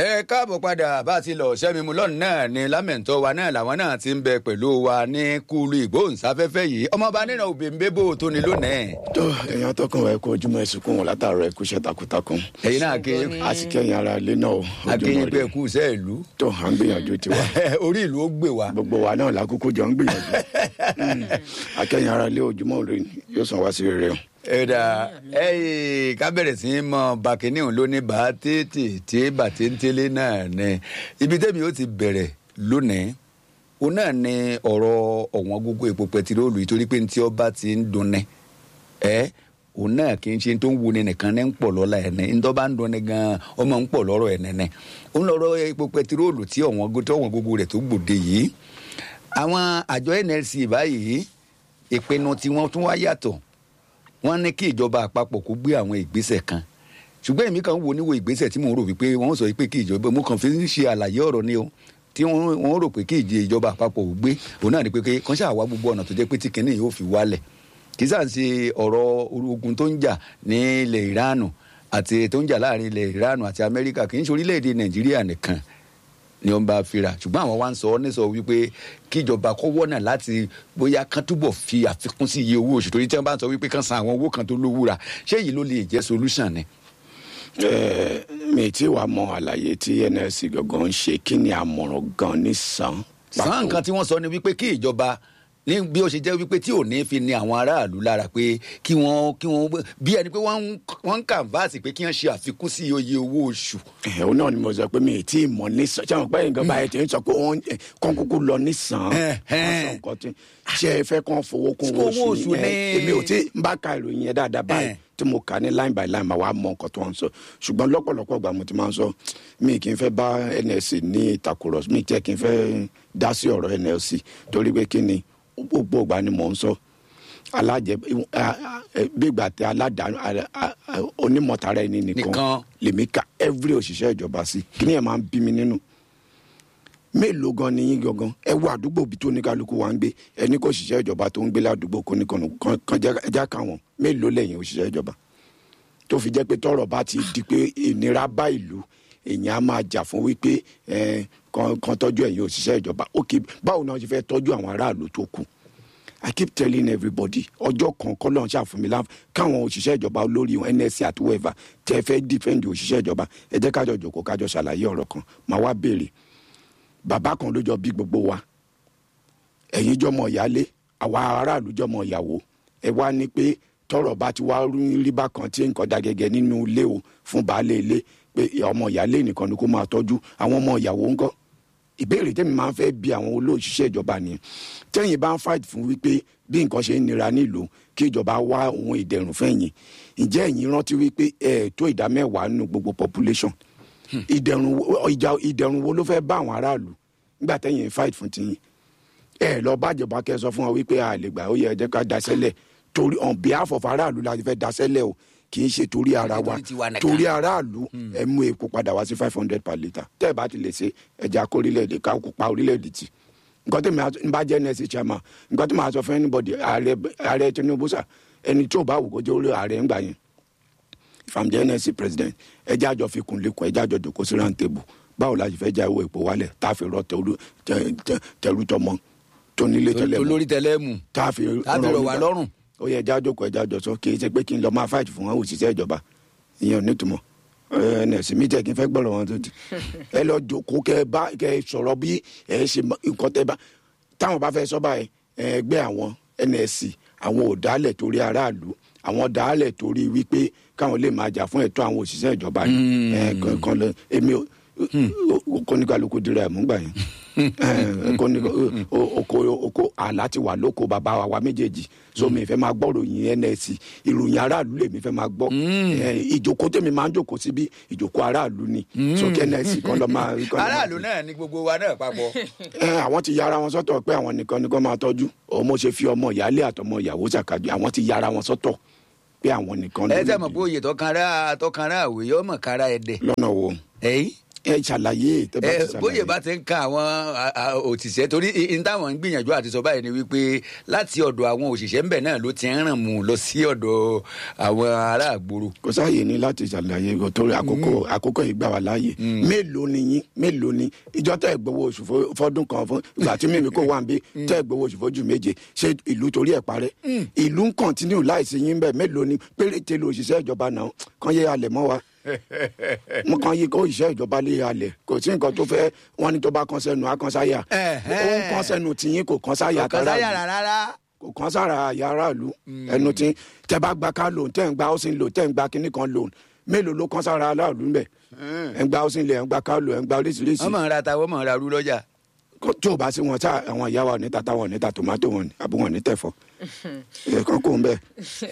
ẹ káàbọ̀ padà bá a ti lọ sẹ́mimu lọ́nù náà ni lámẹ̀ntọ́ wa náà làwọn náà ti ń bẹ pẹ̀lú wa ní kúlù ìgbóhùnsáfẹ́fẹ́ yìí ọmọọba nínú òbí ń bébò tó ní lónìí. tó èèyàn tọkàn ẹ kú ojúmọ́ ẹsùnkún wọn látàárọ̀ ẹ kú iṣẹ́ takuntakun ẹ̀yin náà ké a sì kẹyìn ara ilé náà o akéyìn ojúmọ́ pé rẹ ẹkú iṣẹ́ ìlú tó à ń gbìyànjú tiwa orí ìlú ó gbé wa. gbogbo wa náà lákòókò jọ ń gbìyànjú Mm. akẹyìn ara ilé ojúmọ́ rẹ yóò sàn wá sí rere o. ẹ̀dà ẹ̀yìn kábẹ̀rẹ̀ sí í mọ bàkínní òun ló ní bá tètè tí bàtẹ́ńtẹ́lẹ́ náà ní ibi tẹ́mi ó ti bẹ̀rẹ̀ lónìí òun náà ní ọ̀rọ̀ ọ̀wọ́n gógó epo pẹtiróòlù ìtorí pé ntí ọba ti ń dunni ẹ òun náà kì í ṣe tó ń wuni nìkan ní ń pọ̀ lọ́la ẹ̀ ní ntọ́ bá ń dunni gan-an ọmọ ń pọ̀ lọ́rọ̀ ẹ̀ nẹ́nẹ́ òun lọ́rọ̀ epo pẹtiróòlù tí ọ̀wọ́n gógó rẹ̀ tó gbòde yìí àwọn àjọ NLC báyìí ìpinnu tí wọ́n tún wá yàtọ̀ wọ́n ní kí ìjọba àpapọ̀ kó gbé àwọn ìgbésẹ̀ kan ṣùgbọ́n èmi kan wo níwo ìgbésẹ̀ tí mò ń rò wípé wọ́n sọ pé kí ìjọba mo kàn fi ń ṣe àlàyé ọ̀rọ̀ ni o tí wọ́n wọ́n rò pé kí ìjẹ ìjọba àpapọ̀ ò gbé òun náà ni pé kàn ṣáà wá gbogbo ọ̀nà tó jẹ́ pé tí kinní yóò fi wálẹ̀ kì í sàn ṣe ọ̀rọ̀ ogun tó ń jà ní ilẹ̀ ìránù àti tó ń jà láàrin ilẹ̀ ìránù àti amẹ́ríkà kì í ṣe orílẹ̀-èdè nàìjíríà nìkan ni wọ́n bá fira ṣùgbọ́n àwọn wa ń sọ ọ́ nísọ wípé kíjọba kọ́ wọ́nà láti bóyá kán túbọ̀ fi àfikún sí iye owó oṣù torí tí wọ́n bá ń sọ wípé kán san àwọn owó kan tó lówúra ṣé èyí ló lè jẹ́ solution ni. Ẹ, mi tí wàá mọ àlàyé tí NLC gangan ń ṣe kí ni àmọ̀ràn gan ní sàn. sàn nǹkan tí wọ́n sọ ni wípé kí ìjọba ní bí ó ṣe jẹ́ wípé tí ò ní fi ni àwọn aráàlú lára pé kí wọ́n kí wọ́n bí ẹni pé wọ́n ń wọ́n ń kàǹfààsì pé kí wọ́n ṣe àfikún sí iye owó oṣù. ẹ òun náà ni mo sọ pé mi tí ì mọ ní sàn ṣé àwọn pẹ́ nǹkan báyìí tí ń sọ pé wọ́n kàn kúkú lọ ní sàn. Ẹ, ẹ. wọ́n sọ nǹkan tí ṣé ẹ fẹ́ kàn fowó kún Owó owó oṣù oṣù ni ni. ẹ, èmi ò tí ń bá ka ìròyìn yẹn dáadáa báyìí Ẹ. tí mo kà ní line by line màá wá mọ nǹkan tó ń sọ ṣùgbọ́n lọ́pọ̀lọpọ̀ ìgbà mo ti máa ń sọ mi kì í fẹ́ bá NLC ní ìtàkùrọ̀sọ mi jẹ́ kì í fẹ́ dá sí ọ̀rọ̀ NLC torí pé kí ni gbogbo ìgbà ni mò ń sọ alájẹ gbígbà tẹ aládàáni onímọ̀tara ẹni nìkan Nìkan. lèmi ka every òṣìṣẹ́ ìjọba sí kí ni ẹ̀ máa ń bí mi nínú mélòó gan ni yín gangan ẹ wo àdúgbò bí tó ní kálukú wa ń gbé ẹni kò ṣiṣẹ́ ìjọba tó ń gbé ládùúgbò kò ní kànú kan já káwọn mélòó lẹ́yìn òṣìṣẹ́ ìjọba tó fi jẹ́ pé tọ́rọ̀ bá ti di pé ìnira bá ìlú èèyàn á máa jà fún wípé ẹ, kan kan tọ́jú ẹ̀yin òṣìṣẹ́ ìjọba ok báwo náà ṣe fẹ́ tọ́jú àwọn aráàlú tó kù i keep telling everybody ọjọ́ kan kọ́ lọ́n ṣàfùnmi láǹfà káwọn òṣìṣẹ́ ìjọba olórí wọn nsc àti wẹ́ẹ̀fà tẹ́ fẹ́ dífẹ́ǹdì òṣìṣẹ́ ìjọba ẹ jẹ́ kájọ jòkó kájọ ṣàlàyé ọ̀rọ̀ kan màá wá béèrè bàbá kan ló jọ bí gbogbo wa ẹ̀yin jọmọ ìyálé àwa aráàlú jọmọ ìyàwó ẹ wá ní pé tọ́rọ̀ bá ti wá rí bákan tí nǹkan da gẹ́gẹ́ nínú ilé o fún baálé ilé pé ọmọ ìyálé nìkan ni kó máa tọ́jú àwọn ọmọ ìyàwó ńkọ́ ìbéèrè tẹ́mi máa ń fẹ́ bi àwọn olóòṣìṣẹ́ ìjọba nìyẹn tẹ́yìn bá ń fight fún wípé bí nǹkan ṣe ń nira nílùú kí ìjọba wá ohun ìdẹ̀rùn fẹ́yìn ǹjẹ́ ẹ̀yin rántí wípé ẹ̀ tó ìdá mẹ́wàá nínú gbogbo population ìdẹ̀rùn wo- ìjà ìdẹ̀rùn wo ló fẹ́ bá àwọn aráàlú nígbà tẹ́yìn fight fún tiyín ẹ lọ bájọba kẹ sọ fún wa wípé a lè gbà ó yẹ ẹ jẹ́ ká daṣẹ́lẹ̀ torí on behalf of aráàlú la ti fẹ́ daṣẹ́lẹ̀ o kì í ṣe torí ara wa Torí tiwa nìkan. torí aráàlú ẹ mú epo padà wá sí five hundred per litre tẹ́ ẹ bá ti lè ṣe ẹja kó orílẹ̀-èdè ká kó pa orílẹ̀-èdè tì nǹkan tí mi bá jẹ́ nẹ́ẹ̀sì chairman nǹkan tí màá sọ fún anybody ààrẹ ààrẹ Tinubu sà ẹni tí ò bá wù kó jẹ́ orí ààrẹ ńgbà yẹn if i'm the NLC president ẹjẹ́ àjọ fi kun lẹ́kọ̀ọ́ ẹjẹ́ àjọ jòkó sí round table báwo la ṣe fẹ́ já owó epo wálẹ̀ tá a fi rọ tẹ̀rù tẹ- tẹ- tẹ̀rù tọmọ tó nílé tẹ́lẹ̀ mọ́ olórí tẹlẹmù tá a fi tá a fi rọ̀ wá nígbà- lọ́rùn. ó yẹ ẹjẹ́ àjọkọ̀ ẹjẹ́ àjọsọ kì í ṣe pé kí n lọ máa fight fún wọn òṣìṣẹ́ ìjọba ìyẹn ò nítumọ̀ NLC mi jẹ́ kí n fẹ́ gbọ́rọ̀ wọn tó ti ẹ lọ jòkó kẹ bá kẹ sọ̀rọ̀ bí ẹ ṣe mọ- nǹkan tẹ bá táwọn bá fẹ́ sọ báyìí ẹgbẹ́ àwọn NLC àwọn ò dálẹ̀ torí aráàlú àwọn dálẹ̀ torí wípé káwọn lè máa jà fún ẹ̀tọ́ àwọn òṣìṣẹ́ ìjọba ni ẹ kan- kan lọ èmi ò kọ́níkàlùkù dira ẹ̀ mú gbà yẹn ẹ, kọ́ní- o- oko oko àlá ti wà lóko bàbá wa wa méjèèjì so mi fẹ́ máa gbọ́ ròyìn NLC ìròyìn aráàlú lèmi fẹ́ máa gbọ́ ẹ, ìjókòó tèmi máa ń jókòó síbi ìjókòó aráàlú ni so kí NLC kan lọ máa. kan lọ máa- aráàlú náà ni gbogbo wa náà papọ̀. ẹ àwọn ti yára wọn sọ́tọ̀ pé àwọn nìkan ni kò máa tọ́jú òun mo ṣe fi ọmọ ìyáálé àtọmọ ìyàwó ṣàkàjọ àwọn ti yára wọn sọ́tọ̀ pé àwọn nìkan ẹ ló tẹ́ lè mọ̀ pé oyè tọkànrà tọkànrà àwòyẹ ọmọ kára ẹ̀dẹ̀ lọ́nà wo ẹ̀yìn ẹ ṣàlàyé tẹ bá ti ẹ ṣàlàyé. bóyè bá ti ń ka àwọn a- a- òṣìṣẹ́ torí i- n táwọn ń gbìyànjú àti sọ báyìí ni wípé láti ọ̀dọ̀ àwọn òṣìṣẹ́ ńbẹ̀ náà ló ti ń ràn mú lọ sí ọ̀dọ̀ àwọn ará àgbòrò. kò sáàyè ní láti ṣàlàyé kò torí àkókò àkókò yìí gbà wá láàyè mélòó ni yín mélòó ni ìjọ tẹ gbowó oṣù fó- fọdún kan fún ìgbà tí mímí kò wà ń bí tẹ gbowó oṣù fójú méje ṣé ìlú torí ẹ parẹ́ ìlú ń kọ̀ntínú láìsí yín bẹ́ẹ̀ mélòó ni péréte lo òṣìṣẹ́ ìjọba náà kàn yé alẹ̀ mọ́ wa mo kàn yí kó òṣìṣẹ́ ìjọba lé alẹ̀ kò sí nǹkan tó fẹ́ wọ́n ní tó bá kàn sẹ́nu á kàn sáyà Ẹ̀hẹ́. ó ń kàn sẹ́nu tìyín kò kàn sáyà ọ̀kan tààrà sáyà rárá. kò kàn sára àyà aráàlú ẹnu tí tẹ bá gba car loan tẹ ń gba housing loan tẹ ń gba kinní kan loan mélòó ló kàn sára aráàlú ń bẹ ẹ ń gba housing loan ẹ ń gba car loan ẹ ń gba oríṣiríṣi wọ́n mọ̀ ń ra ta wọ́n mọ̀ ń ra rú lọ́jà. Kó- tí o bá sí wọn tá àwọn ìyá wa ò ní ta táwọn ò ní ta tomato wọn ni àbí wọn ò ní tẹ̀fọ́ ẹ kàn kó ń bẹ.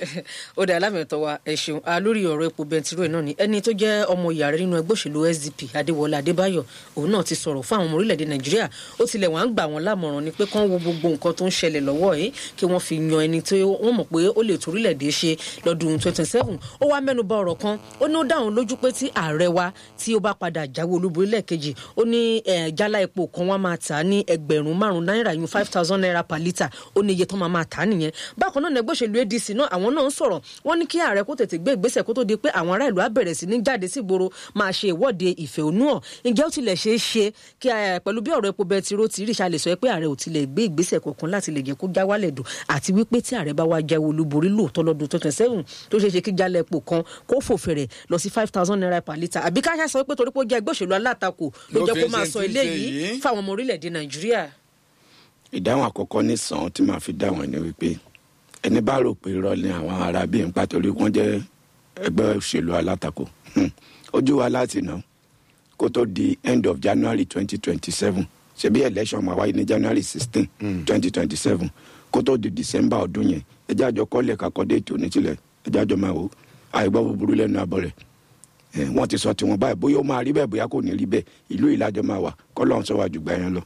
ó dà lámìtọ́ wa ẹ ṣeun a lórí ọ̀rọ̀ epo bẹntiró náà ni ẹni tó jẹ́ ọmọ ìyá rẹ nínú ẹgbẹ́ òṣèlú sdp adéwọlé adébáyọ̀ òun náà ti sọ̀rọ̀ fún àwọn ọmọ orílẹ̀-èdè nàìjíríà ó tilẹ̀ wọ́n á gbà wọ́n lámọ̀ràn ni pé kán wo gbogbo nǹkan tó ń ṣẹlẹ̀ lọ́wọ́ yìí kí wọ́n fi yan ẹni tó wọ́n mọ̀ pé ó lè tó orílẹ̀-èdè ṣe lọ́dún twenty seven ó wá mẹ́nu bà ọ̀rọ̀ kan ó ní ó dá òun lójú pé tí ààrẹ wa tí ó bá padà jáwé olúborí lẹ́ẹ̀kejì ó ní eh, jálá epo kan wọ́n máa tà á ní ẹgbẹ̀rún márùn-ún náírà yún five thousand naira per litre ó ní iye tó máa máa tà á nìyẹn bákan náà ẹgbẹ́ òṣèlú adc náà àwọn náà ń sọ̀rọ̀ wọ́n ní kí ààrẹ kó tètè gbé ìgbésẹ̀ kó tó di pé àwọn ará ìlú á bẹ̀rẹ̀ sí ní jáde sí ìgboro máa ṣe ìwọ́de ìfẹ̀hónú hàn ǹjẹ́ ó tilẹ̀ ṣeé ṣe kí eh, pẹ̀lú bí ọ̀rọ̀ epo bẹtiró ti rí ìṣàlẹ̀ sọ pé ààrẹ ò tilẹ̀ gbé ìgbésẹ̀ kankan láti lè jẹ́ kó já wálẹ̀ dùn àti wípé tí ààrẹ bá wá jáwé olúborí lóòótọ́ lọ́dún twenty seven tó ṣeé ṣe kí jálẹ̀ epo kan kó fò fẹ̀rẹ̀ lọ sí five thousand naira per litre àbí ká ṣá sọ pé torí pé ó jẹ́ ẹgbẹ́ òṣèlú alátakò ló Ló jẹ́ fi kó ń máa ṣe sọ tí ń ṣe eléyìí yìí. fáwọn ọmọ orílẹ̀-èdè nàìjíríà. ìdáhùn àkọ́kọ́ ní sàn tí màá fi dáhùn ẹni wípé ẹni bá rò pé irọ́ ni àwọn ará bíi ń pa torí wọ́n jẹ́ ẹgbẹ́ òṣèlú alátakò Hmm. ojú wa láti nà kó tó di end of january twenty twenty seven ṣebí election máa wáyé ní january sixteen twenty twenty seven kó tó di december ọdún yẹn ẹjẹ́ àjọ kọ́lẹ̀ kakọ́ déètì oníṣìlẹ̀ ẹjẹ́ àjọ máa wò ó àìgbọ́ búburú lẹ́nu abọ́ rẹ̀ ẹ wọ́n ti sọ tiwọn báyìí bóyá ó máa rí bẹ́ẹ̀ bóyá kò ní rí bẹ́ẹ̀ ìlú ìlàjọ máa wà kọ́lọ́run sọ wá jù gbà yẹn lọ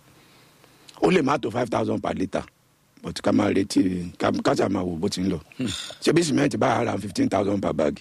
ó lè má tó five thousand per litre but ká máa retí ká ká sà máa wò bó ti ń lọ ṣebí cement bá ara fifteen thousand per bag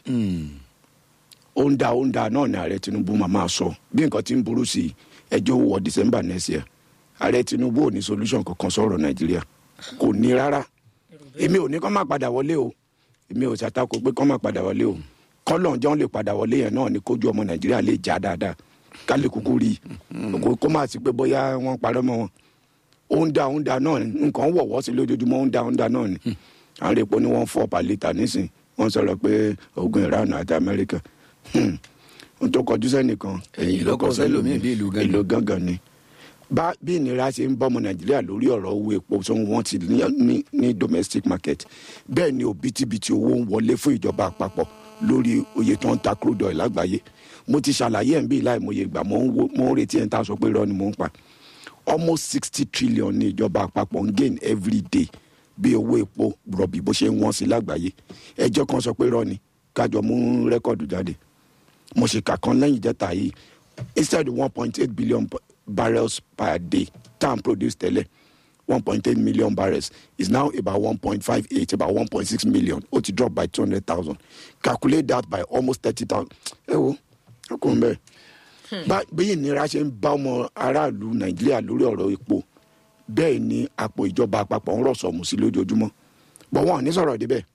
ó ń da ó ń da náà ni ààrẹ tinubu máa máa sọ bí nǹkan ti ń burú sí i ẹjọ́ wọ december next year ààrẹ tinubu ò ní solution kankan sọ̀rọ̀ nàìjíríà kò ní rárá èmi ò ní kọ́ máa padà wọlé o èmi ò ṣàtakò pé kọ́ máa padà wọlé o kọ́lọ̀ jọ́n lè padà wọlé yẹn náà ni kójú ọmọ nàìjíríà lè já dáadáa ká lè kúkú rí i kó kó má sí pé bóyá wọ́n parọ́ mọ́ wọn ó ń da ó ń da náà ni nǹkan wọ̀wọ́ sí lójoojúmọ́ ó ń da ó ń da náà ni àwọn epo ni wọ́n fọ́ per litre nísìn wọ́n sọ̀rọ̀ pé ogun iran àti amẹ́ríkà Hmm. ohun tó kọjú sẹ́nìkan Ẹ̀yìn ló kọ sẹ́lòmíì bí ìlú Gángan. ìlú gángan ni bá bí ìnira ṣe ń bọ́mọ nàìjíríà lórí ọ̀rọ̀ owó epo tó ń wọ́n ti ní, ní, ní domestic market bẹ́ẹ̀ ni òbítíbitì owó ń wọlé fún ìjọba àpapọ̀ lórí oye tó ń ta crude oil lágbàáyé mo ti ṣàlàyé ẹ̀ ń bí láìmọye ìgbà mo ń wo- mo ń retí ẹ̀ ń ta sọ pé irọ́ ni mo ń pa almost sixty trillion ní ìjọba àpapọ̀ ń gain every day bí owó epo rọ̀bì bó ṣe ń wọ́n sí lágbàáyé ẹjọ́ kan sọ pé irọ́ ni kájọ mú rẹ́kọ̀dù jáde mo ṣe kà kan lẹ́yìn ìjẹta yìí instead one point eight billion b- barrels per day tan produce tẹ́lẹ̀ one point eight million barrels is now about one point five eight about one point six million ó ti drop by two hundred thousand calculate that by almost thirty thousand ẹ wo ọkùnrin bẹ́ẹ̀ bá bí ìnira ṣe ń bá ọmọ aráàlú nàìjíríà lórí ọ̀rọ̀ epo bẹ́ẹ̀ ni àpò ìjọba àpapọ̀ ń rọ̀ sọ̀mù sí lójoojúmọ́ bọ̀ wọn ò ní sọ̀rọ̀ débẹ̀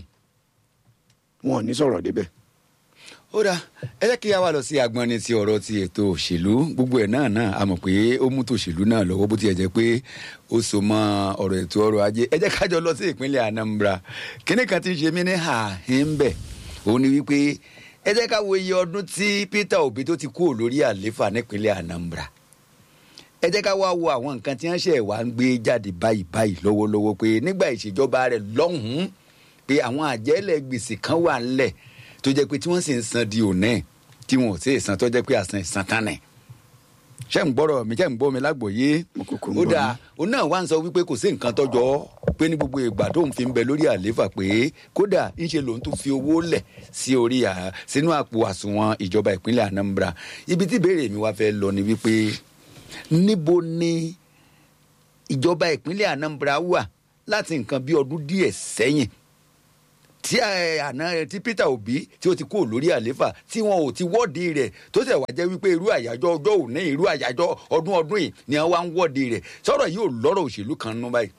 wọn ò ní sọ̀rọ̀ débẹ̀ ó dáa ẹ jẹ́ kí a wá lọ sí agbọ́nni ti ọ̀rọ̀ ti ètò òṣèlú gbogbo ẹ̀ náà náà a mọ̀ pé ó mú tòṣèlú náà lọ́wọ́ bó tiẹ̀ jẹ́ pé ó so mọ́ ọ̀rọ̀ ètò ọrọ̀ ajé ẹ jẹ́ kájọ lọ sí ìpínlẹ̀ Anambra kíní kan ti ń ṣe mí ní àhín bẹ̀ òun ni wípé ẹ jẹ́ ká wo iye ọdún tí Peter Obi tó ti kúrò lórí àléfà nípínlẹ̀ Anambra ẹ jẹ́ ká wá wo àwọn nǹkan tí wọ́n ṣe wá ń gbé jáde báyìí báyìí lọ́wọ́lọ́wọ́ pé nígbà ìṣèjọba rẹ̀ lọ́hùn-ún pé àwọn àjẹ́lẹ̀ gbèsè kan wà ńlẹ̀ tó jẹ́ pé tí wọ́n sì ń san di òní tí wọn ò sí ìsan tó jẹ́ pé àsan ìsan tán nẹ̀ ṣé ń gbọ́rọ̀ mi ṣé ń gbọ́ mi lágbòye Mo kúkú ń ó gbọ́ dáa òun náà wá ń sọ wípé kò sí nǹkan tọ́jọ́ pé ní gbogbo ìgbà tóun fi ń bẹ lórí àlééfà pé kódà ńṣe lòun tó fi owó lẹ̀ sí orí à sínú àpò àsùnwọ̀n ìjọba ìpínlẹ̀ Anambra ibi tí ìbéèrè mi wá fẹ́ lọ ni wípé níbo ni ìjọba ìpínlẹ̀ Anambra wà láti nǹkan bí ọdún díẹ̀ sẹ́yìn tí ẹ, àná ẹ, tí Peter Obi tí ó ti kúrò lórí àléfà tí wọn ò ti wọ́ọ̀dì rẹ̀ tó sì wá jẹ́ wípé irú àyájọ́ ọjọ́ òní irú àyájọ́ ọdún ọdún yìí ni wọ́n wá ń wọ́ọ̀dì rẹ̀ sọ̀rọ̀ yìí ò lọ́rọ̀ òṣèlú kan nú báyìí.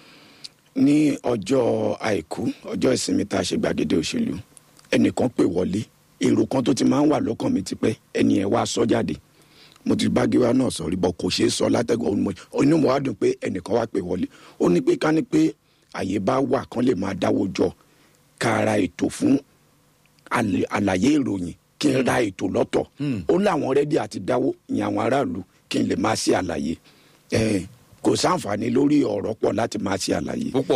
ní ọjọ́ àìkú ọjọ́ ìsinmi tá a ṣe gbàgede òṣèlú ẹnìkan pè wọlé èrò kan tó ti máa ń wà lọ́kàn mi tipẹ́ ẹni ẹ̀ wá sọ jáde mo ti bá gíwá náà sọ rí bọ́ kò ṣeé sọ látẹ̀gùn inú mo wá dùn pé ẹnìkan wá pè wọlé ó ní pé ká ní pé àyè bá wà kán lè máa dáwọ́ jọ ká ra ètò fún àlè- àlàyé ìròyìn kí n ra ètò lọ́tọ̀ ó láwọn rẹ́dí àti dáwó ìyẹn àwọn aráàlú kí n lè máa ṣe àlàyé Eh, kò sáǹfààní lórí ọ̀rọ̀ pọ̀ láti máa ṣe àlàyé púpọ̀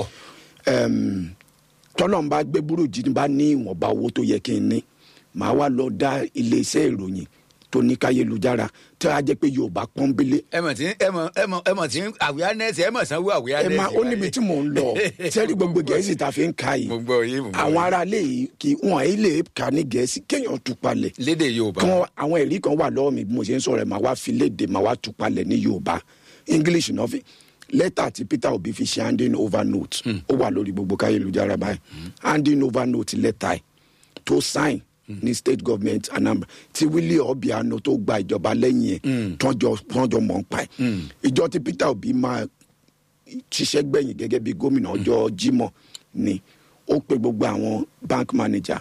Em, tọ́lọ́n bá gbé burújí ní bá ní ìwọ̀nba owó tó yẹ kí n ní màá wá lọ dá iléeṣẹ́ ìròyìn tó ní káyélujára tí a jẹ́ pé yorùbá pọ́nbélé ẹ mọ̀ tí ẹ mọ̀ ẹ mọ̀ ẹ mọ̀ tí awareness ẹ mọ̀ sanwó ẹ awareness. máa ó níbi tí mò ń lọ sẹ́rí gbogbo gẹ̀ẹ́sì tá a fi ń ka yìí mo gbọ́ yìí mo gbọ́ àwọn yìí. aráalé yìí kì í wọ́n ẹ̀ lè kà ní gẹ̀ẹ́sì kéèyàn tú palẹ̀ lédè Yorùbá. kí wọ́n àwọn ẹ̀rí kan wà lọ́wọ́ mi bí mo ṣe ń sọ̀rọ̀ ẹ̀ máa wá fi léde máa wá tú palẹ̀ ní yorùbá english náà fi lẹ́tà tí peter obi fi ṣe handing over note ó wà lórí gbogbo káyélujára báyìí handing over note lẹ́tà ẹ̀ tó sign ní state government anambra tí willie obiano tó gba ìjọba lẹ́yìn ẹ̀ tọ́jọ́ tọ́jọ́ mọ̀ ń pa ẹ̀ ìjọ tí peter obi máa ṣiṣẹ́ gbẹ̀yìn gẹ́gẹ́ bí gómìnà ọjọ́ jímọ̀ ni ó pe gbogbo àwọn bank manager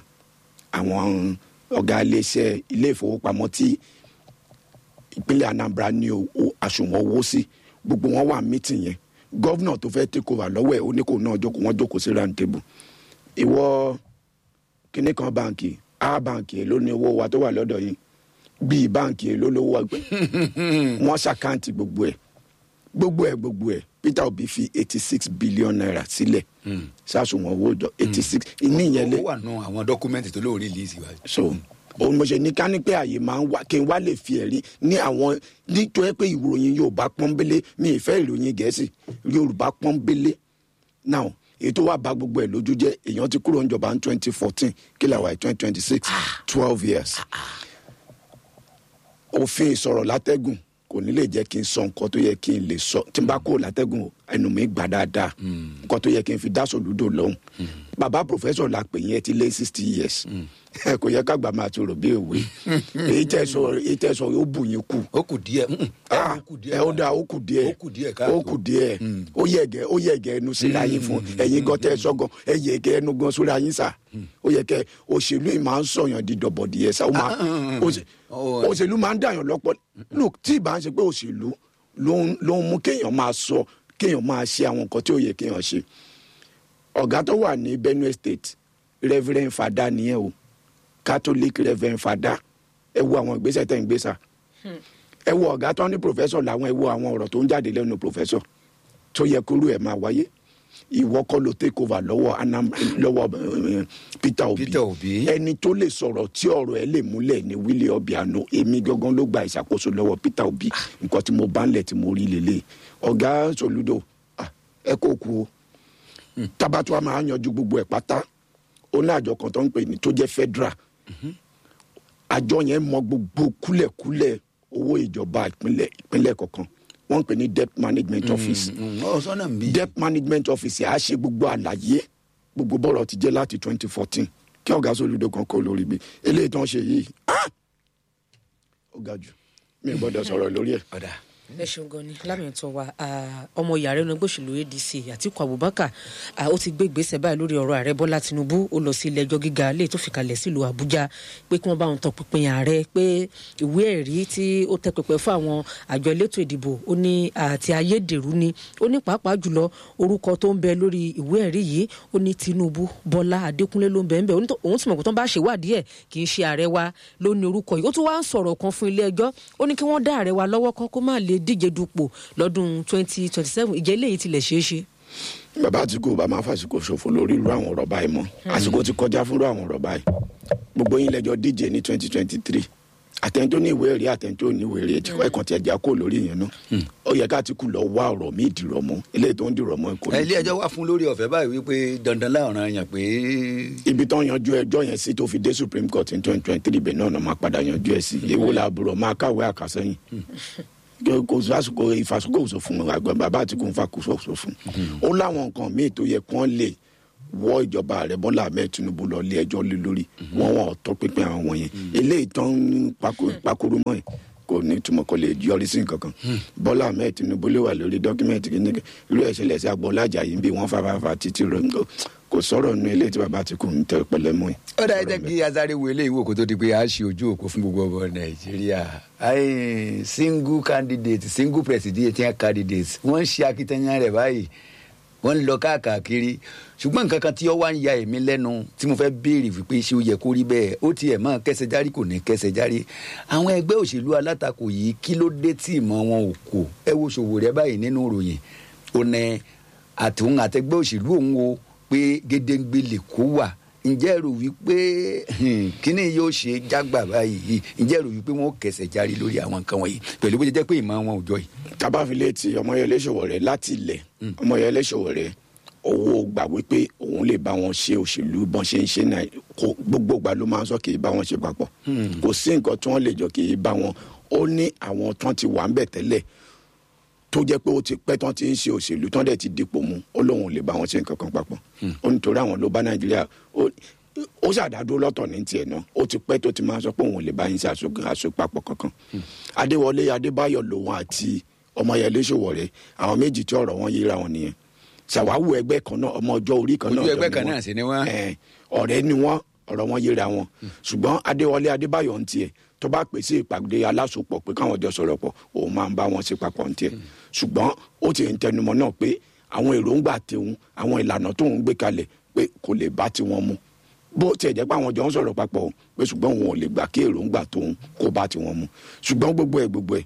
àwọn ọ̀gá iléeṣẹ́ ilé ìfowópamọ́ tí ìpínlẹ̀ anambra ní owó àsùnwọ̀n owó sí gbogbo wọn wà mítìn yẹn gọ́vnà tó fẹ́ take over lọ́wọ́ ẹ̀ ó ní kò náà jókòó wọ́n jókòó sí round table ìwọ kíní kan báǹkì a báǹkì èló ní owó wa tó wà lọ́dọ̀ yìí bíi báǹkì èló lówó wa gbẹ wọ́n ṣàkáǹtì gbogbo ẹ̀ gbogbo ẹ̀ gbogbo ẹ̀ peter obi fi eighty six billion naira sílẹ̀ sásùnwọ̀n owó jọ eighty six ìníyẹn lé ó wà nù àwọn dọ́kúmẹ́ntì tó lóun release wa. so òun mo ṣe ní ká ní pé àyè máa ń wá kí n wá lè fi ẹ̀rí ní àwọn nítorí pé ìròyìn yorùbá pọ́nbélé mi ì fẹ́ ìròyìn gẹ̀ẹ́sì yorùbá pọ́nbélé now èyí tó wà bá gbogbo ẹ̀ lójú jẹ́ èèyàn ti kúrò níjọba ní twenty fourteen kí làwọn ẹ̀ twenty twenty six twelve years òfin ìsọ̀rọ̀ látẹ́gùn kò ní lè jẹ́ kí n sọ nǹkan tó yẹ kí n lè sọ tí n bá kúrò látẹ́gùn o, ẹnu mi gbà dáadáa nǹkan tó yẹ kí n fi dá sòlúdò lọ́hùn bàbá pòfẹ́sọ̀ la pè yẹn ti lé sixty years kò yẹ kágbà máa ti rò bí òwe èyí tẹ sọ èyí tẹ sọ yóò bù yín kù ó kù díẹ̀ mm, Ah, ó kù ẹ díẹ̀ ó dáa ó kù díẹ̀ ó kù díẹ̀ káàtó. ó kù díẹ̀ ó yẹ̀gẹ̀ ó yẹ̀gẹ̀ ẹnu síra yín fún ẹ̀yin gan tẹ́ ẹ sọ́gan ẹ yẹ̀gẹ̀ ẹnu gan síra yín sà ó yẹ kẹ́ òṣèlú yìí máa ń sọ̀yàn di dọ̀bọ̀dì ẹ̀ sá ó máa òṣè- Oh. òṣèlú máa ń dàyàn lọ́pọ̀ look tí ì bá ń ṣe pé òṣèlú ló ń ló ń mú kéèyàn máa sọ kéèyàn máa ṣe àwọn nǹkan tí ó yẹ kéèyàn ṣe ọ̀gá tó wà ní benue state reverend fada nìyẹn o catholic reverend fada ẹ wo àwọn ìgbésẹ̀ tẹ̀ ń gbé sá ẹ wo ọ̀gá tó ní professor làwọn ẹ wo àwọn ọ̀rọ̀ tó ń jáde lẹ́nu professor tó yẹ kúrú ẹ̀ máa wáyé ìwọ kọ́ ló take over lọ́wọ́ anam lọ́wọ́ eh, peter obi Peter Obi. ẹni tó lè sọ̀rọ̀ tí ọ̀rọ̀ ẹ lè múlẹ̀ ní willie obiano èmi gangan ló gba ìṣàkóso lọ́wọ́ peter obi nǹkan tí mo bá ń lẹ̀ tí mo rí lélẹ̀ ọ̀gá soludo ah, ẹ kó kú o tabatu a máa yanjú gbogbo ẹ̀ pátá ó ní àjọ kan tó ń pè ní tó jẹ́ federal àjọ yẹn mọ gbogbo kúlẹ̀kúlẹ̀ owó ìjọba ìpínlẹ̀ ìpínlẹ̀ kọ̀ọ̀kan wọ́n ń pè ní debt management office ọ sọ́nà mi. debt management office á ṣe gbogbo àlàyé gbogbo bọ́rọ̀ ti jẹ́ láti twenty fourteen kí ọ̀gá sólùdó kan kó lórí bí eléyìí tó ń ṣe yìí ah! ó ga jù mi ò gbọ́dọ̀ sọ̀rọ̀ lórí ẹ̀. ọ̀dà ẹ ṣeun gan ni lámìntàn wa ah, ọmọ yàrá ẹnu ẹgbẹ́ òṣèlú adc àtiku abubakar ah, ó ti gbé ìgbésẹ̀ báyìí lórí ọ̀rọ̀ ààrẹ bọ́lá tinubu ó lọ sí ilé ẹjọ́ gíga lè tó fìkàlẹ̀ sílùú àbújá pé kí wọ́n bá wọn tọpinpin ààrẹ pé ìwé ẹ̀rí tí ó tẹ pẹpẹ fún àwọn àjọ elétò ìdìbò ó ní àti ayédèrú ni ó ní pàápàá jùlọ orúkọ tó ń bẹ lórí ìwé ẹ̀rí yìí ó ní tinubu bọ́lá adékúnlé ló ń bẹ ń bẹ ó ní tó- òun sì mọ̀ pé tó ń bá ṣèwádìí ẹ̀ kì í ṣe ààrẹ wa ló ní orúkọ yìí ó tún wá ń sọ̀rọ̀ kan fún ilé ẹjọ́ ó ní kí wọ́n dá ààrẹ wa lọ́wọ́ kan kó má lè díje dupò lọ́dún twenty twenty seven ìjẹ́ eléyìí tilẹ̀ ṣeé ṣe. bàbá àtìkù bá máa fàṣìkò ṣòfò lórí irú àwọn ọ̀rọ̀ báyìí mọ́ àsìkò ti kọjá fún irú àwọn ọ̀rọ̀ báyìí gbogbo yín lẹ́jọ́ díje ní twenty twenty three àtẹ̀ntó ní ìwé ẹ̀rí àtẹ̀ntó ní ìwé ẹ̀rí ẹ̀jẹ̀ ẹ̀kan tí ẹ̀jẹ̀ kó lórí yẹn náà ó yẹ ká àtìkù lọ wá ọ̀rọ̀ míì dìrọ̀ mọ́ eléyìí tó ń dìrọ̀ mọ́ kò ní ilé ẹjọ́ wà fún lórí ọ̀fẹ́ báyìí wípé dandan láọ̀ràn yàn pé ibi tó ń yanjú ẹjọ́ yẹn sí tó fi dé supreme court ní twenty twenty three bẹ́ẹ̀ náà ló máa padà yanjú ẹ̀ sí èwo làbúrò máa kàwé àkàsẹ́yìn kò sásìkò ìfàsókò òsò fún àgbà bàbá àti kò ń fa kò sóso fún ó láwọn nǹkan míì tó yẹ kí wọ́n lè wọ́ ìjọba ààrẹ bọ́lá ahmed tinubu lọ ilé ẹjọ́ lé lórí wọ́n wọ́n tọ́ pínpín àwọn wọ̀nyẹn eléyìí tán ń pako- pakuru mọ́ ẹ̀ kò ní túmọ̀ kò lè yọrí sí nǹkan kan bọ́lá ahmed tinubu lè wà lórí dọ́kímẹ́ǹtì kìíní irú ẹ̀ ṣẹlẹ̀ sí agboola ajayi bí wọ́n fàfàfà títí rẹ̀ kò sọ̀rọ̀ nu eléyìí tí bàbá ti kù ń tẹ pẹ̀lẹ́ mọ́ ẹ̀. ó dáa jẹ́ kí azari wo eléyìí wò kó tó di pé a ṣe ojú òpó fún gbogbo ọmọ nàìjíríà Ai, single candidate single presidential candidate wọ́n ń ṣe akitiyan rẹ̀ báyìí wọ́n ń lọ káàkiri ṣùgbọ́n nǹkan kan tí ó wá ń ya èmi lẹ́nu tí mo fẹ́ béèrè wípé ṣé ó yẹ kó rí bẹ́ẹ̀ ó tiẹ̀ mọ́ kẹsẹ̀ járí kò ní kẹsẹ̀ járí àwọn ẹgbẹ́ òṣèlú alátakò yìí kí ló dé tí ìmọ̀ wọn ò kò ẹ wo ṣòwò rẹ báyìí nínú ìròyìn ó ní àtòun àtẹgbẹ́ òṣèlú òun o pé gédéǹgbé lè kó wà ǹjẹ́ rò wípé hmm, kíní yóò ṣe jágbà báyìí ǹjẹ́ rò wípé wọn ò kẹsẹ̀ járí lórí àwọn nǹkan wọ̀nyí pẹ̀lú bó ṣe jẹ́ pé ìmọ̀ wọn ò jọ yìí. tábàfilẹ̀ ti ọmọyẹlé Sowore láti ilẹ̀ ọmọyẹlé Sowore owó gbà wípé òun lè bá wọn ṣe òṣèlú bọ́n ṣe ń ṣe náà kó gbogbo ìgbà ló máa ń sọ kì í bá wọn ṣe papọ̀ kò sí nǹkan tí wọ́n lè jọ kì í bá wọn ó ní àwọn tán ti wà ń bẹ̀ tẹ́lẹ̀ tó jẹ́ pé ó ti pẹ́ tán ti ń ṣe òṣèlú tán dẹ̀ ti dipò mu ó lóun ò lè bá wọn ṣe nǹkan kan papọ̀ ó nítorí àwọn ló bá Nàìjíríà ó- ó ṣàdádó lọ́tọ̀ ní tiẹ̀ náà ó ti pẹ́ tó ti máa sọ pé òun ò lè bá yín ṣe àṣọ- àṣepapọ̀ kankan Adéwọlé Adébáyọ̀ lòun àti ọmọyẹlé Sowore àwọn méjì tí ọ̀rọ̀ wọn yíra wọn nìyẹn ṣàwáwù ẹgbẹ́ kan náà ọmọ ọjọ́ orí kan náà Ojú jọ ẹgbẹ́ ni kan wọ́n. náà sì ni wọ́n. Ẹ̀, ọ̀rẹ́ ni wọ́n ọ̀rọ̀ wọn yíra wọn ṣùgbọ́n Adéwọlé Adébáyọ̀ ń tiẹ̀ tó bá pèsè ìpàdé alásopọ̀ pé káwọn jọ sọ̀rọ̀ pọ̀ òun máa ń bá wọn ṣe papọ̀ ń tiẹ̀ ṣùgbọ́n ó ti ń tẹnumọ́ náà pé àwọn èròǹgbà tòun àwọn ìlànà tóun gbé kalẹ̀ pé kò lè bá tiwọn mu bó tiẹ̀ jẹ́ pé àwọn jọ ń sọ̀rọ̀ papọ̀ o, pé ṣùgbọ́n òun ò lè gbà kí èròǹgbà tóun kó bá tiwọn mu ṣùgbọ́n gbogbo ẹ̀ gbogbo ẹ̀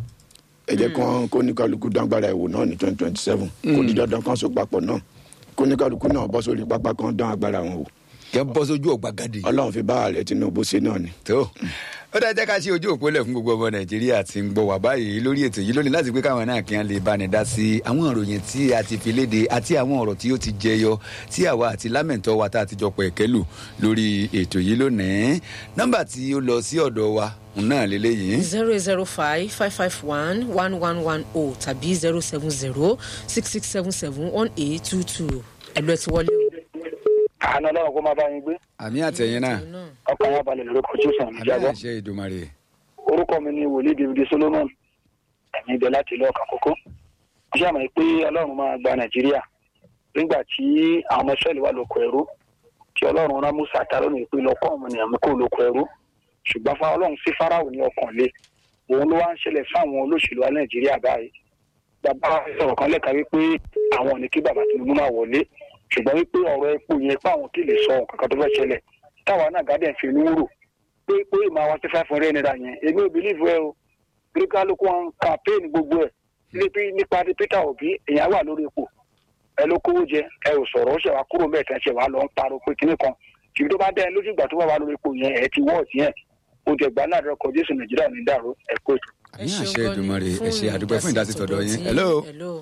ẹ jẹ́ kán kó ní kálukú dágbára ẹ̀wò náà ní twenty twenty seven kó ní dandan kan so papọ̀ náà kó ní kálukú náà bọ́ sórí pápá kan dán agbára wọn wò kẹ́ bọ́ sójú ọ̀gbagadè. ọlọ́run fi bá ààrẹ Tinubu ṣe náà ni. tó ó dáa jẹ́ ká ṣe ojú òpó lẹ̀ fún gbogbo ọmọ nàìjíríà tí ń gbọ́ wá báyìí lórí ètò yìí lónìí láti pé káwọn náà kí wọ́n lè bá ní dá sí àwọn ìròyìn tí a ti fi léde àti àwọn ọ̀rọ̀ tí ó ti jẹyọ tí àwa àti lámẹ̀ntọ́ wa tá a ti jọ pọ̀ ẹ̀kẹ́ lù lórí ètò yìí lónìí nọ́mbà tí ó lọ sí ọ̀dọ̀ wa òun náà lélẹ́yìí zero zero five five five one one one one o tàbí zero seven zero six six seven seven one eight two two ẹ̀lú ẹ̀ ti wọlé o. àánú ọlọ́run kó máa bá yín gbé àmì àtẹ̀yìn náà ọkàn yà balẹ̀ lórí kojú sàn àmì ìjábọ̀ àṣẹ ìdùmarè orúkọ mi ni wòlíì david solomon ẹ̀mí ibẹ̀ láti ìlú ọ̀kan kókó mo ṣe àmọ̀ pé ọlọ́run máa gba nàìjíríà nígbà tí àwọn ọmọ ìṣẹ́lẹ̀ wà lóko ẹrú tí ọlọ́run rán musa ta lónìí pé lọ́kọ́ ọmọ ènìyàn mi kó lóko ẹrú ṣùgbọ́n fún ọlọ́run sí fáráwò ní ọkàn lé òun ló wá ń ṣẹlẹ̀ fáwọn olóṣèlú wa nàìjíríà báyìí bàbá wa sọ̀rọ̀ kan lẹ́ka wípé àwọn ò ní kí bàbá tinubu máa wọlé ṣùgbọ́n wípé ọ̀rọ̀ epo yẹn pé àwọn kì í lè sọ nǹkan kan tó fẹ́ ṣẹlẹ̀ táwa náà gádẹ̀ fi inú rò pé pé ìmọ̀ àwọn tí five hundred naira yẹn èmi ò bìlíìfù ẹ o bí kálukú wọn campaign gbogbo ẹ níbi nípa ti Peter Obi èèyàn wà lórí ipò ẹ ló kówó jẹ ẹ ò sọ̀rọ̀ ó ṣe wá kúrò mẹ́ẹ̀kan ṣe wá lọ ń pariwo pé kinní kan ṣùgbọ́n tó bá dẹ́ ẹ lójú ìgbà tó wà wá lórí ipò yẹn ẹ ti wọ́ọ̀tì yẹn o jẹ gbà náà lọkọ Jésù Nàìjíríà ní dàrú ẹ kó ètò. ẹ àmì ṣeun àṣẹ gan ni ìdùmarè ẹ ṣe fún àdúgbò fún ìdásí tọ̀dọ̀ yín tí- hello hello.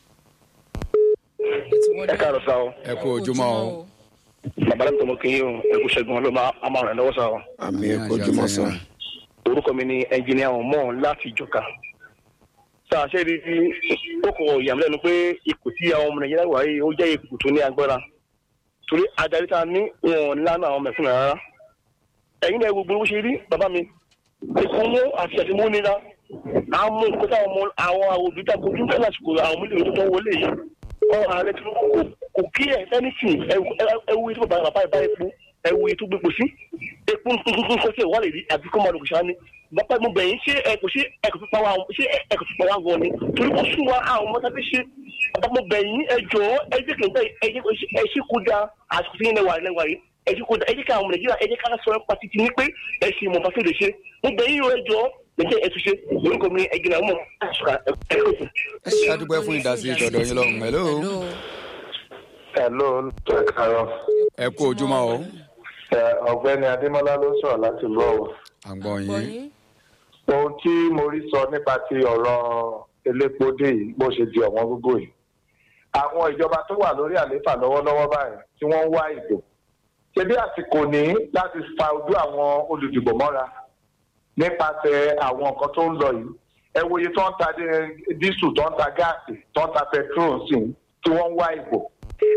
ẹ ti wọlé ẹ káàárọ̀ sáà o ẹ kú ojúmọ́ o bàbá lẹ́nu tó mọ kí n yín o ẹ kú ṣẹ́gun ọlọ́mọ àmọ́ rẹ̀ lọ́wọ́ sáà o. àmì Àmì ẹ̀kọ́ àṣẹ jùmọ̀ àtẹ̀yìn sàn. náà. orúkọ mi ni ẹnjìnìà ọmọ láti ìjọka sáà ṣe rí i ó kọ ìyàmú lẹ́nu pé ipò tí àwọn ọmọ nàìjíríà wà yìí ó jẹ́ ipò tó ní agbára torí adarí tá a ní wọn lánà àwọn mẹ̀kúnnà rárá ẹ̀yin náà gbogbo bó ṣe rí bàbá mi ìkúnwó àti àtìmúnira àwọn mú nǹkan táwọn ọmọ àwọn òbí tá a kojú ní lásìkò àwọn mílíọ̀nù tó tó wọlé yìí ọ̀rọ̀ ààrẹ tí kò kò kí ẹ̀ anything ẹwu ètò bàbá bàbá ìbá epo ẹwu ètò gbépo sí epo nǹkan kọ́ sí ìwà lè rí àbí kó máa lòkè sáà ni bàbá mo bẹ̀yìn ṣé ẹ kò ṣe ẹ kò fi pa wá ṣé ẹ kò fi pa wá gan ni torí kò sún wa àwọn ọmọ tàbí ṣe bàbá mo bẹ̀yìn ẹ jọ ẹ jẹ́ kí n bẹ́ ẹ jẹ́ kó ẹ ṣe kó da àsìkò tí yín lẹ́wà lẹ́wà yìí ẹ jẹ́ kó da ẹ jẹ́ kí àwọn ọmọ nàìjíríà ẹ jẹ́ ká sọ ẹ pàtì ti ní pé ẹ ṣe ìmọ̀ fásitì lè ṣe mo bẹ̀yìn ẹ jọ ẹ jẹ́ ẹ tún ṣe orúkọ mi ẹgbẹ́ náà mọ̀ ẹ kò tún. ẹ ṣe àdúgbò fún ìdásí tọ̀dọ̀ yín lọ́hùn hello hello. Hello, ẹ káàárọ̀. ẹ kú ojúmọ́ o Ẹ, Ọ̀gbẹ́ni Adémọ́lá ló sọ̀rọ̀ láti ìlú Ọ̀wọ̀. à ń gbọ́ yín Gbọ́yìn. Ohun tí mo rí sọ nípa ti ọ̀rọ̀ elépo dé yìí bó ṣe di ọ̀wọ́n gógó yìí. Àwọn ìjọba tó wà lórí àlééfà lọ́wọ́lọ́wọ́ báyìí tí wọ́n ń wá ìbò. Ṣé bí àsìkò ní láti fa ojú àwọn olùdìbò mọ́ra nípasẹ̀ àwọn nǹkan tó ń lọ yìí? Ẹ wo iye tó ń ta dé- dísù tó ń ta gáàsì tó ń ta pẹtrol sí i tí wọ́n ń wá ìbò.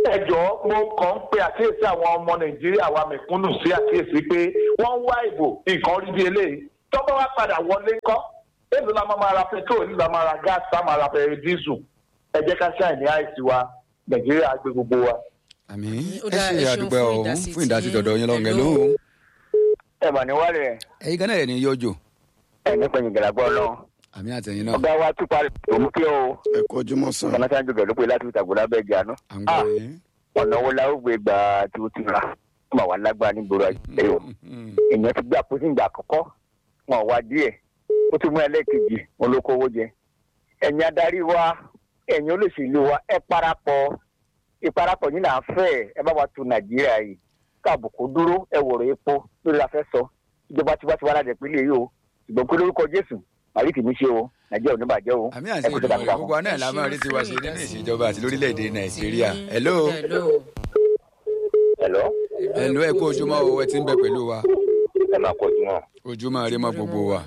ẹ jọ̀ọ́ mo kàn ń pe àkíyèsí àwọn ọmọ nàìjíríà wa mẹ̀kúnnù sí àkíyèsí pé wọ́n ń wá ìbò nǹkan rí bí eléyìí tọ́gbọ́n wá padà wọlé ńkọ́ èlò la máa ma ra petrol èlò la máa ra gas la máa ra pẹ̀lú dísù ẹ jẹ́ ká ṣáà ní àìsí wa nàìjíríà gbé gbogbo wa. àmì Ó ẹ dáa, ṣe ẹ ṣeun àdúpẹ́ fún ọ̀hún ìdásí fún ìdásí tí- tọ̀dọ̀ yín lọ́ngẹ̀ Hello. lóhùn ẹ mà ní wálé ẹ̀yin kan náà ẹ̀ ní yọjò ẹ ní pẹ̀yìn gàlágbọ́ náà àmì àtẹ̀yìn náà ọgá wa tún parí òun kí o ẹ kú ojúmọ́ sàn. kọ́nátà jòkè ló pé láti ìtàgùn lábẹ́ ìjà náà à ń gbọ́ yín. ọ̀nà wo la ó gbé gba tí ó ti ra ó mà wá lágbára nígboro ayé o èèyàn ti gbé àpótí ìgbà àkọ́kọ́ wọn ò wá díẹ̀ ó tún mú ẹlẹ́ẹ̀kejì wọn ló kówó jẹ ẹ̀yin adarí wa ẹ̀yin olóṣèlú wa ẹ parapọ̀ ìparapọ̀ yín là ń fẹ́ ẹ bá wa tu nàìjíríà yìí káàbùkù dúró ẹ wòrò epo lórí la fẹ́ sọ ìjọba tiwa tiwa láti ìpínlẹ̀ yìí o ṣùgbọ́n pé lórúkọ jésù màrí kì í ṣe o nàìjíríà ò ní bàjẹ́ o àmì àti ìdùnnú rẹ̀ gbogbo wa náà la máa rí tiwa ṣe nínú ìṣèjọba àti lórílẹ̀‐èdè nàìjíríà hello hello. ẹ̀lọ́ hello ẹ kú ojúmọ́ o ẹ ti ń bẹ pẹ̀lú wa ẹ máa kọ ojúmọ́ ojúmọ́ rí mọ́ gbogbo wa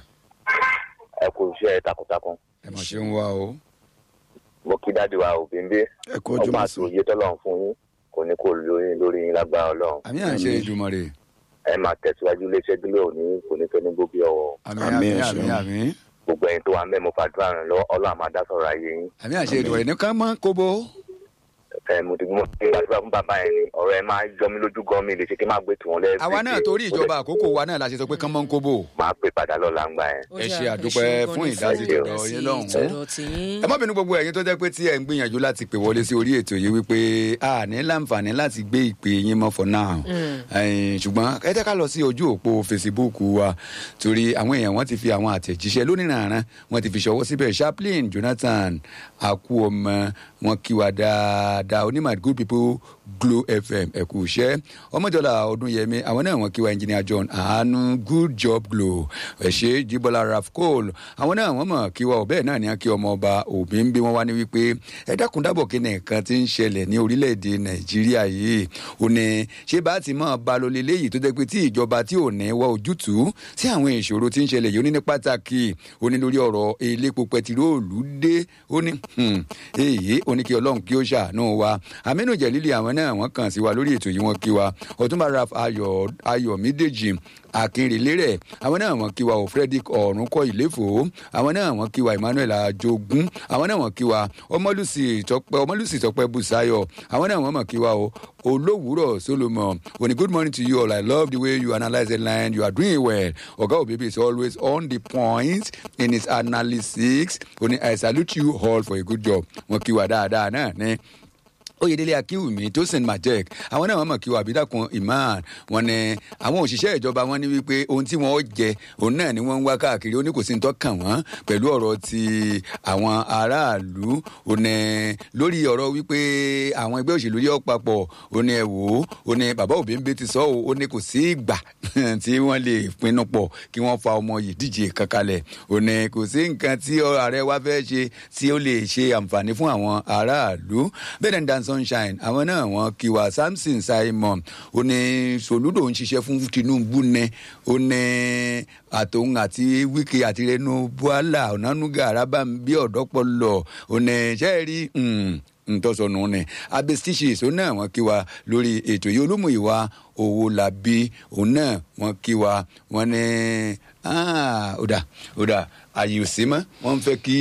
ẹ kò iṣẹ́ takuntakun ẹ mọ̀ ṣe ń wá o mo kí dáàdi wa òbí ń bẹ ẹ kú ojúmọ́ ọgbọ́n àti sàn. òye tọ́lọ́run fún yín kò ní kó lórí lórí yín lágbára ọlọ́run àmì à ń ṣe ìdùnnú rẹ̀ ẹ máa tẹ̀síwájú iléeṣẹ́ dúró òní kò ní fẹ́ ní gbóbi ọwọ́ àmì Àmì àmì ẹ àmì ṣeun. àmì gbogbo ẹ̀yin tó wà mẹ́ mo fàdúrà rìn lọ ọlọ́run àmà dá sọ̀rọ̀ ayé yín àmì à ń ṣe ìdùnnú rẹ̀ ní ká mọ́ kóbó ẹ mo ti mo ti gbàdúrà fún bàbá yẹn ni ọ̀rọ̀ ẹ máa jọ mí lójú gan mi lè ṣe kí n máa gbé tiwọn lẹ́ẹ̀ẹ́ àwa náà torí ìjọba àkókò wa náà la ṣe sọ pé kán mọ́ ń kóbó máa pè padà lọ́la ń gbà yẹn Ó ẹ dáa, ṣe ẹ àdúpẹ́ ṣeun fún gan ni ìdásí fún tọ̀dọ̀ yín lọ́hùn-ún. tọ̀dọ̀ tiyín. ẹ má bínú gbogbo ẹ̀yin tó jẹ́ pé tí ẹ̀ ń gbìyànjú láti pè wọlé sí orí ètò yìí wípé a ní láǹfààní láti gbé ìpè yín mọ́ for now Ẹ̀yin, ṣùgbọ́n ẹ jẹ́ ká lọ sí ojú òpó Facebook wa torí àwọn èèyàn wọ́n ti fi àwọn àtẹ̀jíṣẹ́ lónìrànràn wọ́n ti fi ṣọwọ́ síbẹ̀ Chaplain Jonathan Akuoma wọn kí wa dáadáa onímọ̀ good people Glo FM ẹ kú iṣẹ́ ọmọjọlá ọdúnyẹmí àwọn náà wọn kí wa engineer John àánú good job Glo ẹ ṣe Jíbọ́lá Raf Cole àwọn náà wọ́n mọ̀ kí wa ọ̀bẹ́ náà ní kí ọmọ ọba òbí ń bí wọn wá ní wípé ẹ dákun dábọ̀ kí nìkan ti ń ṣẹlẹ̀ ní orílẹ̀-èdè Nàìjíríà yìí ò ní ṣé bá ti mọ̀ ba lọ lélẹ́yìí tó jẹ́ pé tí ìjọba tí ò ní wá ojútùú sí àwọn ìṣòro tí ń ṣẹlẹ̀ yìí ó ní ní pàtàkì ó ní lórí ọ̀rọ̀ elépo pẹtiróòlù dé ó ní hmm, èyí ó ní kí Ọlọ́run kí ó ṣàánú wa Aminu Jelili àwọn náà wọ́n kàn sí wa lórí ètò yìí wọ́n kí wa Ọ̀túnba Raf Ayọ̀ Ayọ̀mídèjì akínrelérè àwọn náà wọ́n kí wa o frederick ọ̀rúnkọ ìléfò àwọn náà wọ́n kí wa emmanuel ajogun àwọn náà wọ́n kí wa ọmọlùsì tọpẹ ọmọlùsì tọpẹ busayo àwọn náà wọ́n mọ̀ kí wa o olówùúrọ̀ solomon oni good morning to you all i love the way you analyse the line you are doing well oga obebi is always on the point in his analysis oni i salute you all for a good job wọ́n kí wa dáadáa náà ní oyèdélé akínwùmí tó st majek àwọn náà wọn mọ kí wọn àbídàkùn iman wọn ní àwọn òṣìṣẹ́ ìjọba wọn ní wípé ohun tí wọn ó jẹ òun náà ni wọn ń wá káàkiri ó ní kò sí ní tọ́kàn wọn pẹ̀lú ọ̀rọ̀ ti àwọn aráàlú ó ní lórí ọ̀rọ̀ wípé àwọn ẹgbẹ́ òṣèlú yọ papọ̀ ó ní ẹ wò ó ó ní bàbá òbíńbé ti sọ ó ó ní kò sí ìgbà tí wọ́n lè pinnu pọ̀ kí wọ́n fa ọmọ yìí díje kankanlẹ̀ ó ní kò sí nǹkan tí ààrẹ wa fẹ́ ṣe tí ó lè ṣe àǹfààní fún àwọn aráàlú bẹ́ẹ̀ ni dan sunshine àwọn náà wọ́n kí wa samson simon ó ní soludo ń ṣiṣẹ́ fún tinubu ní ó ní àtòun àti wike àti renu buala ọ̀nànúgà arábàmbí ọ̀dọ́pọ̀lọ̀ ó ní sẹ́ẹ̀rí ntọ́sọ̀nù ni abestiches òun náà wọ́n kí wa lórí ètò yìí olúmúyìwá owó làbí òun náà wọ́n kí wa wọ́n ní ọ̀dà ọ̀dà àyè ò sí mọ́ wọ́n fẹ́ kí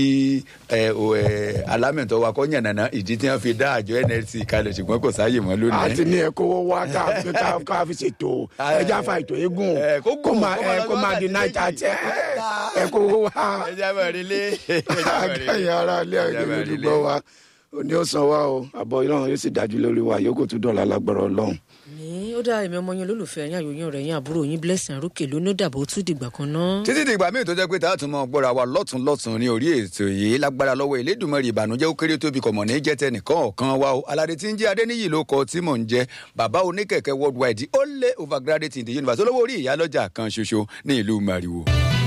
alámẹ̀tọ́ wa kọ́ yànnàná ìdí tí wọ́n fi dá àjọ nlc kalẹ̀ ṣùgbọ́n kò sáàyè mọ́ lónìí. àti ní ẹ̀kọ́ wá ká ká ká fi ṣètò ẹja fa ètò eégún Eh, kó kó gùn, máa kó máa ẹ kó máa di lọ́wọ́ náírà àti tẹ ẹ̀kọ́ wá ẹja bẹ̀ rí lé ẹja bẹ̀ rí lé. akẹ́yìn ara ilé Ẹja ẹ̀jẹ̀ bẹ̀ rí lé. lójúgbọ́ wa òní ó san wá o àbọ̀ ọlọ́run yóò sì dájú lórí wa yòókù tún dọ̀la lágbára ọlọ́run. ní ó dá èmi ọmọ yín olólùfẹ́ yín àyòyìn ọ̀rẹ́ yín àbúrò yín blessing àrókè lónà dàbò ó tún dìgbà kan náà. títí dìgbà míì tó jẹ́ pé táà tún mọ́ gbọ́ra wa lọ́tún lọ́tún ní orí ètò yìí lágbára lọ́wọ́ Elédùmarè ìbànújẹ́ ó kéré tóbi kọ̀mọ̀ ní jẹ́ tẹnìkan ọ̀kan wa o aládé tí ń jẹ́ adéníyì ló kọ tí mò ń jẹ́ bàbá oníkẹ̀kẹ́ worldwide ó lé overgraduate in the universe olówó orí ìyálọ́jà kan ṣoṣo ní ìlú Màrìwò.